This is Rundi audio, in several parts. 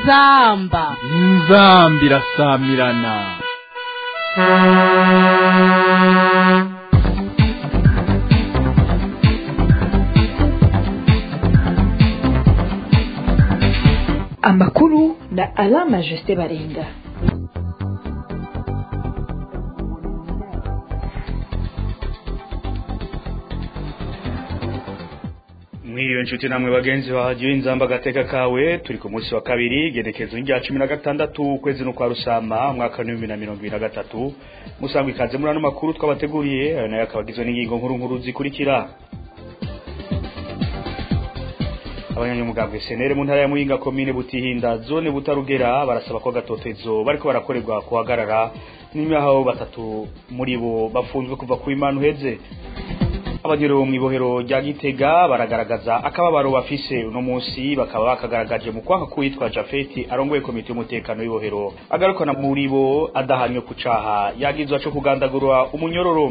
inzamba inzamba irasamirana amakuru na alama jusite barenga mwiriwe nshuti namwe bagenzi bahagiye inzamba agateka kawe turi ku munsi wa kabiri genekezo rya cumi na gatandatu ukwezi no kwa rusama mwaka w'ibihumbi na mirongo ibiri na gatatu musangwa ikaze muri ano makuru twabateguriye ayo nayo akaba agizwe n'ingingo nkuru nkuru zikurikira abanyamugambwe senere mu ntara ya muyinga komine butihinda zone butarugera barasaba ko gatotezo bariko barakorerwa kuhagarara n'imihaho batatu muri bo bafunzwe kuva ku imana uheze abagero mu ibohero rya gitega baragaragaza akababaro bafise uno munsi bakaba bakagaragaje mu kwaka kuwitwa jafeti arongoye komite y'umutekano w'ibohero agarukana muri bo adahanywe ku caha yagizwa co kugandagurwa umunyororo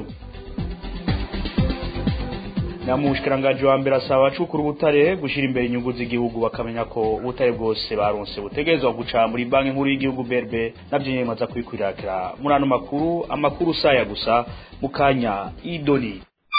na mushikiranganje wa mbere asaba abacukura ubutare gushira imbere inyungu z'igihugu bakamenya ko ubutare bwose baronse butegerezwa guca muri banki nkuru y'igihugu berbe navyo nyene maza kubikwirakira muri ano makuru amakuru saya gusa mu kanya idoni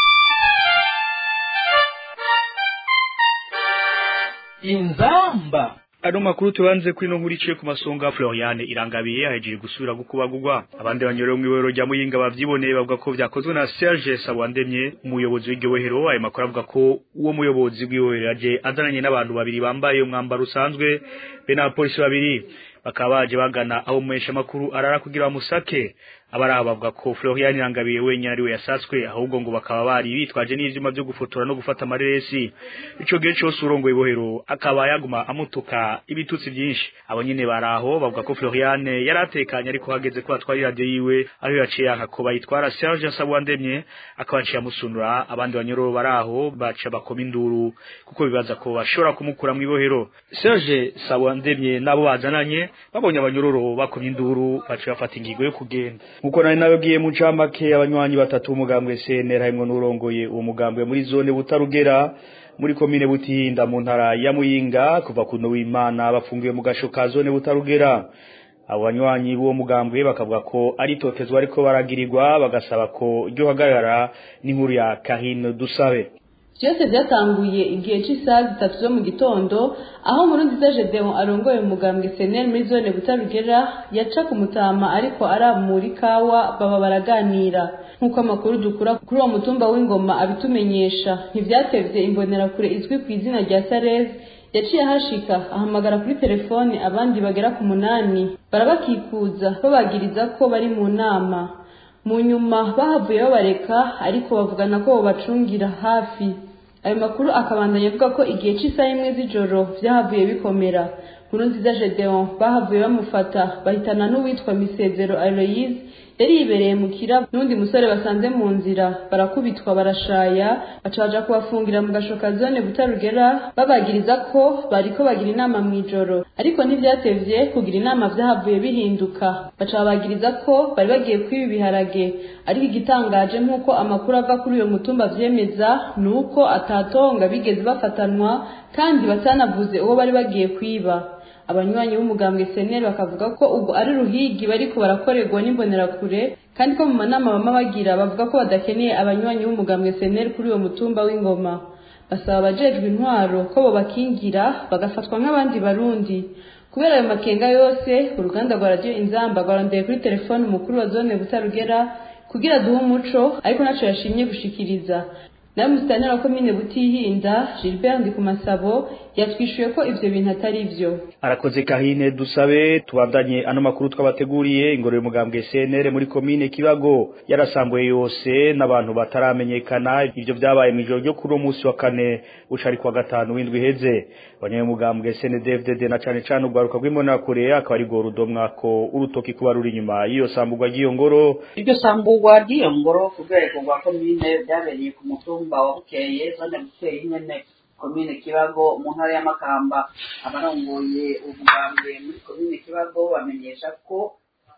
inzamba Ano makuru tubanze kuri no nkuru iciye ku masonga Floriane irangabiye ahejeje gusubira gukubagurwa abandi banyorero mu iwero rya muyinga bavyiboneye bavuga ko vyakozwe na Serge Sabwandemye umuyobozi w'igihehero ayo makuru avuga ko uwo muyobozi w'igihehero aje azananye n'abantu babiri bambaye umwambaro usanzwe be n'abapolisi babiri bakaba baje bagana aho muhesha makuru arara kugira bamusake abaraho bavuga ko Florian Irangabiye wenyine ari we yasatswe ahubwo ngo bakaba bari bitwaje n'ivyuma byo gufotora no gufata amareresi ico gihe cyose urongoye ibohero akaba yaguma amutuka ibitutsi byinshi abo nyene baraho bavuga ko Florian yaratekanye ariko hageze ko atwara radio yiwe aho yaciye yanka ko bayitwara Serge Sabwandemye akaba aciye amusunura abandi banyororo baraho baca bakoma induru kuko bibaza ko bashobora kumukura mu ibohero Serge Sabwandemye nabo bazananye babonye abanyororo bakomye induru baca bafata ingingo yo kugenda nkuko nari nababwiye mu ncamake abanywanyi batatu b'umugambwe CNR harimwo n'urongoye uwo mugambwe muri zone butarugera muri komine butihinda mu ntara ya muyinga kuva kuno w'imana bafungiwe mu gasho ka zone butarugera abo banywanyi b'uwo mugambwe bakavuga ko ari totezwa ariko baragirirwa bagasaba ko ryo hagarara n'inkuru ya kahino dusabe byose byatanguye igihe cy'isaha zitatu zo mu gitondo aho Nkurunziza Gedeon arongoye umugambwe seneri muri zone butarugera yaca ku mutama ariko aramura ikawa baba baraganira nk'uko amakuru dukura kuri uwo mutumba w'ingoma abitumenyesha ntibyatevye imbonerakure izwi ku izina rya Sarez yaciye ahashika ahamagara kuri telefone abandi bagera ku munani barabakikuza babagiriza ko bari mu nama mu nyuma bahavuye babareka ariko bavugana ko bobacungira hafi ayo makuru akabandanya avuga ko igihe cy'isaha imwe z'ijoro byahavuye bikomera nkurunziza gedeon bahavuye bamufata bahitana n'uwitwa misezero aloyize yari yibereye mu kirabo n'undi musore basanze mu nzira barakubitwa barashaya baca baja kubafungira mu gashoka zone butarugera babagiriza ko bariko bagira inama mu ijoro ariko ntivyatevye kugira inama vyahavuye bihinduka baca babagiriza ko bari bagiye kwiba ibiharage ariko igitangaje nk'uko amakuru ava kuri uyo mutumba vyemeza ni uko atatonga bigeze bafatanwa kandi batanavuze uwo bari bagiye kwiba abanywanyi b'umugambwe seneri bakavuga ko ubwo ari ruhigi bariko barakorerwa n'imbonerakure kandi ko mu manama bama bagira bavuga ko badakeneye abanywanyi b'umugambwe seneri kuri uwo mutumba w'ingoma basaba abajejwe intwaro ko bobakingira bagafatwa nk'abandi barundi kubera ayo makenga yose uruganda rwa radiyo inzamba rwarondeye kuri telefone umukuru wa zone butarugera kugira duhe umuco ariko naco yashimye gushikiriza nawe musitanira wa komine butihinda Gilbert Ndikumasabo yatwishuye ko ivyo bintu atari vyo arakoze kahine dusabe tubandanye ano makuru twabateguriye ingorero mugambwe CNR muri komine Kibago yarasambuye yose n'abantu bataramenyekana ivyo vyabaye mu ijoro ryo kuri uwo munsi wa kane ucari kwa gatanu w'indwi heze abanye mugambwe CNDFDD na cane cane ugwaruka rw'imona kure akaba ari go rudomwa ko urutoki kuba ruri inyuma y'iyo samburwa ry'iyo ngoro iryo samburwa ry'iyo ngoro ku rwego rwa komine byabereye ku mutumba wa bukeye zone bukeye nyene komine kibago mu ntara y'amakamba abarongoye umugambwe muri komine kibago bamenyesha ko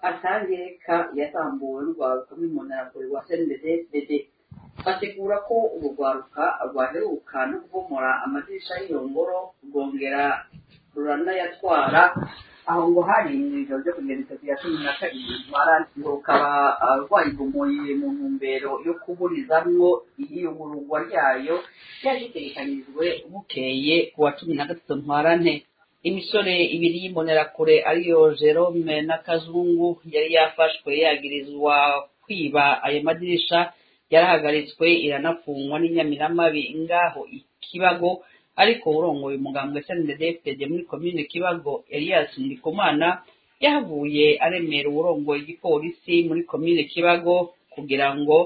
atangeka yasambuwe n'urwaruka rw'imbonerakure rwa cnddd bategura ko urwo rwaruka rwaheruka no kubomora amadirisha y'iyo ngoro rwongera ruranayatwara aho ngo hari ijoro ryo kugenda itatu ya cumi na kabiri ngo rukaba rwayigumuye mu ntumbero yo kuburizamwo iyiyungururwa ryayo ryari ritegekanijwe bukeye ku wa cumi na gatatu ntwarante imisore ibiri y'imbonerakure ariyo jerome na kazungu yari yafashwe yagirizwa kwiba ayo madirisha yarahagaritswe iranafungwa n'inyamiramabi ngaho ikibago ariko urongoye umugambwe snddfd muri komine kibago elias ndikumana yahavuye aremera uwurongoye igipolisi muri komine kibago kugira ngo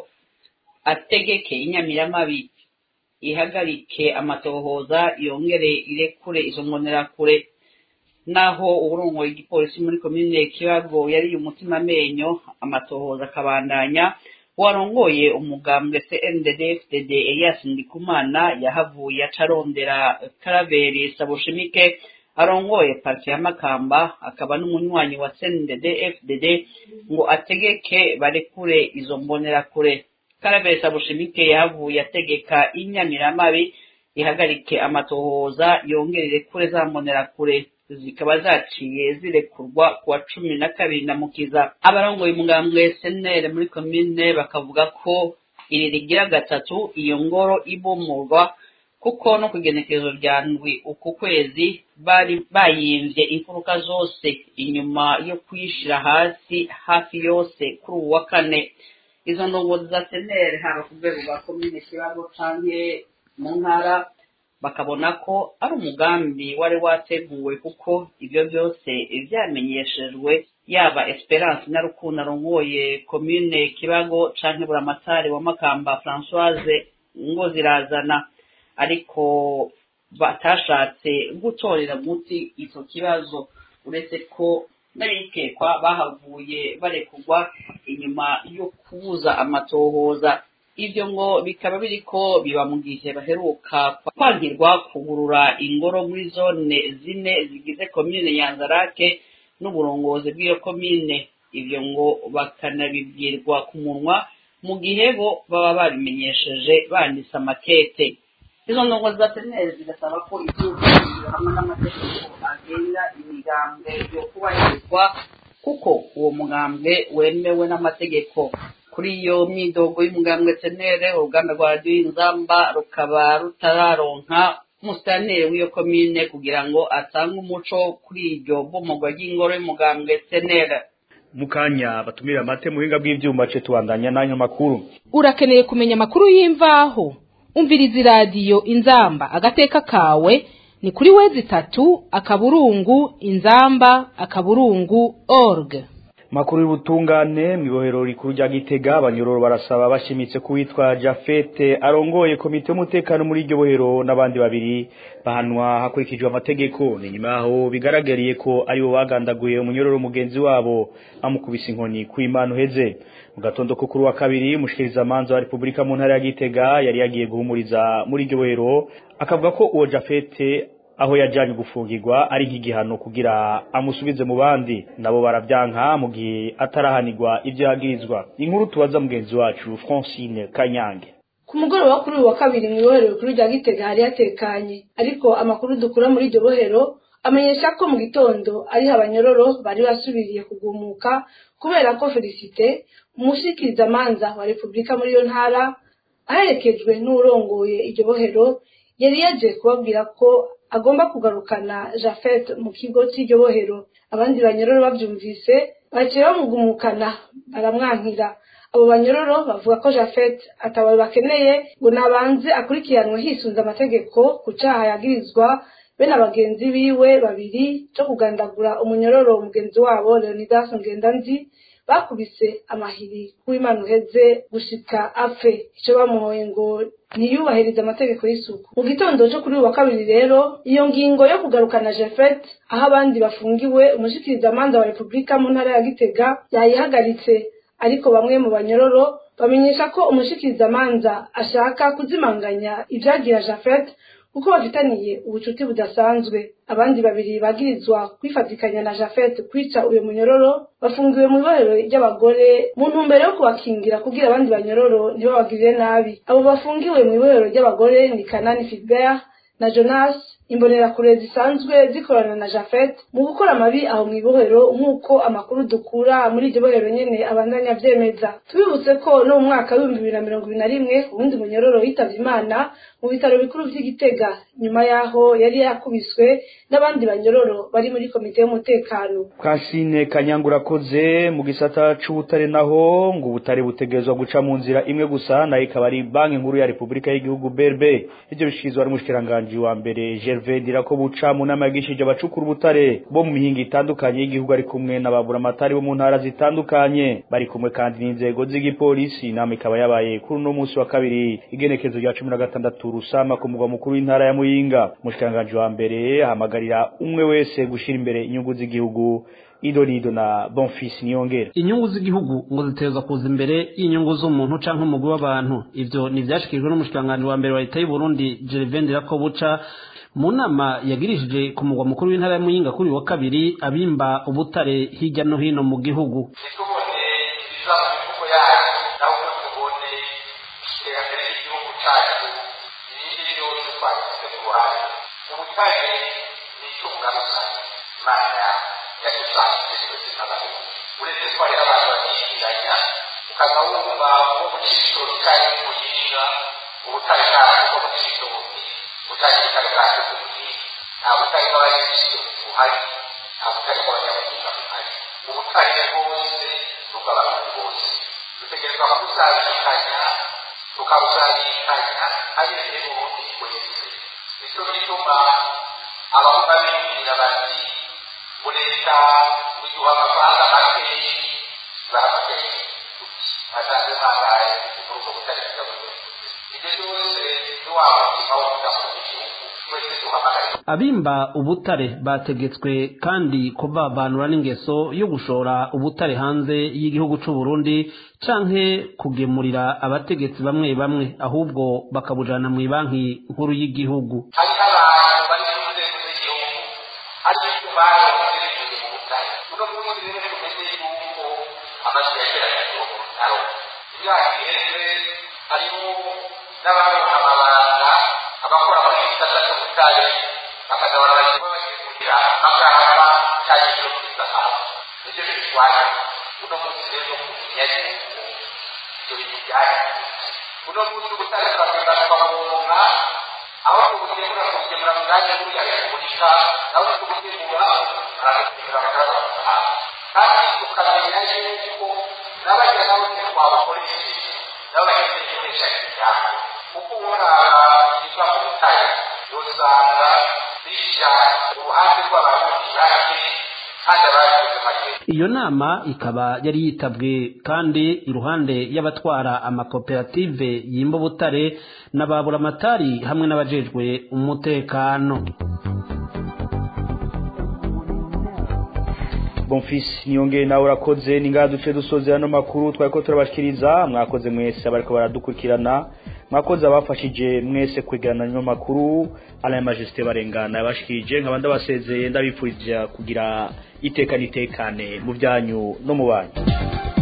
ategeke inyamiramabi ihagarike amatohoza yongere irekure izo mbonerakure naho uburongoye igipolisi muri komine kibago yariye umutima amenyo amatohoza akabandanya warongoye umugambwe CNDD-FDD Elias Ndikumana yahavuye acarondera Karaveri Sabushimike arongoye parti ya Makamba akaba n'umunywanyi wa CNDD-FDD ngo ategeke barekure izo mbonerakure Karaveri Sabushimike yahavuye ategeka inyamiramabi ihagarike amatohoza yongere irekure za mbonerakure zikaba zaciye zirekurwa ku wa cumi na kabiri na mukiza abarongoye umugambwe senere muri komine bakavuga ko iri rigira gatatu iyo ngoro ibomorwa kuko no ku igenekerezo rya ndwi uku kwezi bari bayimvye imfuruka zose inyuma yo kuyishira hasi hafi yose kuri uwu wa kane izo ndongozi za senere haba ku rwego rwa komine kibago canke mu ntara bakabona ko ari umugambi wari wateguwe kuko ibyo byose byamenyeshejwe yaba esperance na rukundo arongoye komine kibago canke buramatari wa makamba françoise ngo zirazana ariko batashatse gutorera muti ico kibazo uretse ko n'abikekwa bahavuye barekurwa inyuma yo kubuza amatohoza ibyo ngo bikaba biriko biba mu gihe baheruka kwangirwa kugurura ingoro muri zone zine zigize komine yanzarake n'uburongozi bw'iyo komine ibyo ngo bakanabibwirwa ku munwa mu gihe bo baba babimenyesheje banditse amakete izo ndongo za seneri zigasaba ko igihugu hamwe n'amategeko agenga imigambwe yo kubahirizwa kuko uwo mugambwe wemewe n'amategeko kuri iyo myidogo y'umugambwe senere uruganda rwa radiyo inzamba rukaba rutararonka umusitaneri w'iyo komine kugira ngo atange umuco kuri iryo bomogwa ry'ingoro y'umugambwe senere mu kanya batumira amate mu buhinga bw'ibyuma ce tubandanya n'ayo makuru urakeneye kumenya amakuru y'imvaho umviriza iradiyo inzamba agateka kawe ni kuri wezi itatu akaburungu inzamba akaburungu org makuru y'ubutungane mu ibohero rikuru rya gitega abanyororo barasaba bashimitse ko witwa jafete arongoye komite y'umutekano muri iryo bohero n'abandi babiri bahanwa hakurikijwe amategeko ni nyuma yaho bigaragariye ko aribo bagandaguye umunyororo mugenzi wabo bamukubise inkoni ku imana uheze mu gatondo ko kuri wa kabiri umushikirizamanza wa repubulika mu ntara ya gitega yari yagiye guhumuriza muri iryo bohero akavuga ko uwo jafete aho yajyanye gufungirwa ari nk'igihano kugira amusubize mu bandi nabo barabyanka mu gihe atarahanirwa ibyo yagirizwa inkuru tubaza mugenzi wacu francine kanyange ku mugoroba kuri uyu wa kabiri mu ibohero rikuru rya gitega hari hatekanye ariko amakuru dukura muri iryo bohero amenyesha ko mu gitondo ariho abanyororo bari basubiriye kugumuka kubera ko felicite umushikirizamanza wa repubulika muri iyo ntara aherekejwe n'urongoye iryo bohero yari yaje kubabwira ko agomba kugarukana jafet mu kigo cy'iryo bohero abandi banyororo babyumvise baciye bamugumukana baramwankira abo banyororo bavuga ko jafet atabaye bakeneye ngo nabanze akurikiranwe hisunze amategeko ku cyaha yagirizwa be na bagenzi biwe babiri cyo kugandagura umunyororo mugenzi wabo leonidas ngendanzi bakubise amahiri kuw'imana uheze gushika apfe icyo bamuhoye ngo ntiyubahirize amategeko y'isuku mu gitondo cyo kuri uyu wa kabiri rero iyo ngingo yo kugarukana jefet aho abandi bafungiwe umushikirizamanza wa repubulika mu ntara ya gitega yayihagaritse ariko bamwe mu banyororo bamenyesha ko umushikirizamanza ashaka kuzimanganya ibyagira jafet kuko bafitaniye ubucuti budasanzwe abandi babiri bagirizwa kwifatikanya na jafet kwica uyu munyororo bafungiwe mu ibohero ry'abagore mu ntumbero yo kubakingira kugira abandi banyororo ntibabagirire nabi abo bafungiwe mu ibohero ry'abagore ni kanani filbert na jonas imbonerakure zisanzwe zikorana na jafet mu gukora amabi aho mu ibohero nk'uko amakuru dukura muri iryo bohero nyene abandanya avyemeza tubibutse ko no mu mwaka w'ibihumbi bibiri na mirongo ibiri na rimwe uwundi munyororo yitavye imana mu bitaro bikuru vy'igitega nyuma yaho yari yakubiswe n'abandi banyororo bari muri komite y'umutekano Kasine Kanyangura koze mu gisata c'ubutare naho ngo ubutare butegerezwa guca mu nzira imwe gusa nayo ikaba ari banki nkuru ya Republika y'igihugu BRB ivyo bishikirizwa n'umushikiranganje wa mbere Gervais Dirako buca mu nama yagishije abacukura ubutare bo mu mihinga itandukanye y'igihugu ari kumwe n'ababura amatari bo mu ntara zitandukanye bari kumwe kandi n'inzego z'igipolisi inama ikaba yabaye kuri uno munsi wa kabiri igenekezo rya cumi na gatandatu rusama ku mugwa mukuru w'intara ya Muyinga umushikiranganje wa mbere ahamagarira umwe wese gushira imbere inyungu z'igihugu idonido na bonfils niyongera inyungu z'igihugu ngo ziteza kuza imbere y'inyungu z'umuntu canke umugwi w'abantu ivyo nivyashikirijwe n'umushikiranganji wa mbere wa leta y'u Burundi Gervais Ndirakobuca mu nama yagirishije ku mugwa mukuru w'intara ya Muyinga kuri uyu wa kabiri abimba ubutare hirya no hino mu gihugu ntitubone ibiza mu mifuko yacu ahubwo tubone iterambere ry'igihugu cyacu ibindi byose twashyize ku ruhande ubutare ni itunga rusange imana yadusangije twese n'abantu uretse ko hariho abantu babyishinganya ukaza wumva nko mu cyiciro cyari muyinga ubutare bwacu bwo mu cyiciro bundi ubutare butare bwacu bw'umuhinga nta butare bw'abanyagiciro buhari nta butare bw'abanyamuhinga buhari ubutare bwose bw'abantu bose dutegerezwa kubusangikanya tukabusangikanya abereye ubundi wese nicyo gituma abavuga bibwira bati ngo leta iduha amafaranga makeyi baramateye asanze ntabaye muri ubwo butare bw'abantu ibyo byose ni wa mutima wo kudakunda igihugu twese duhamagaye abimba ubutare bategetswe kandi kuvavanura n'ingeso yo gushora ubutare hanze y'igihugu c'u Burundi canke kugemurira abategetsi bamwe bamwe ahubwo bakabujana mu banki nkuru y'igihugu hariho abantu bari mu nzego z'igihugu ariko icyo baronse bivuye mu butare uno munsi rero tumenye yuko amazu yageragejwe mu bitaro imyaka iheze harimo n'abaronka amabanga abakora muri iki gisata cy'ubutare bakazabona bagiye bagemurira amagarama cyangwa ibyo kwiza hano nibyo bitwaye uno munsi rero kumenya yuko ibyo bintu byahindutse uno munsi ubutare turagenda tukaburonka aho tubugemura tubugemura mu mwanya nkuru ya repubulika naho tubugemura barabugemura bakabasanga kandi tukamenya yuko n'abajya nabo ntitwabakoresheje nabo bakeneye gukoresha imiryango kuko urara ibiva mu butare usanga bishyira uruhande rw'abarundi bake kandi abakoze amagendo iyo nama ikaba yari yitabwe kandi iruhande y'abatwara amakoperative yimba ubutare n'ababuramatari hamwe n'abajejwe umutekano bonfils niyongere nawe urakoze ni ngaha duce dusoze ano makuru twari ko turabashikiriza mwakoze mwese abariko baradukurikirana mwakoze abafashije mwese kwegerana ano makuru alain majesté barengana yabashikirije nkaba ndabasezeye ndabipfuriza kugira iteka n'itekane mu byanyu no mu banyu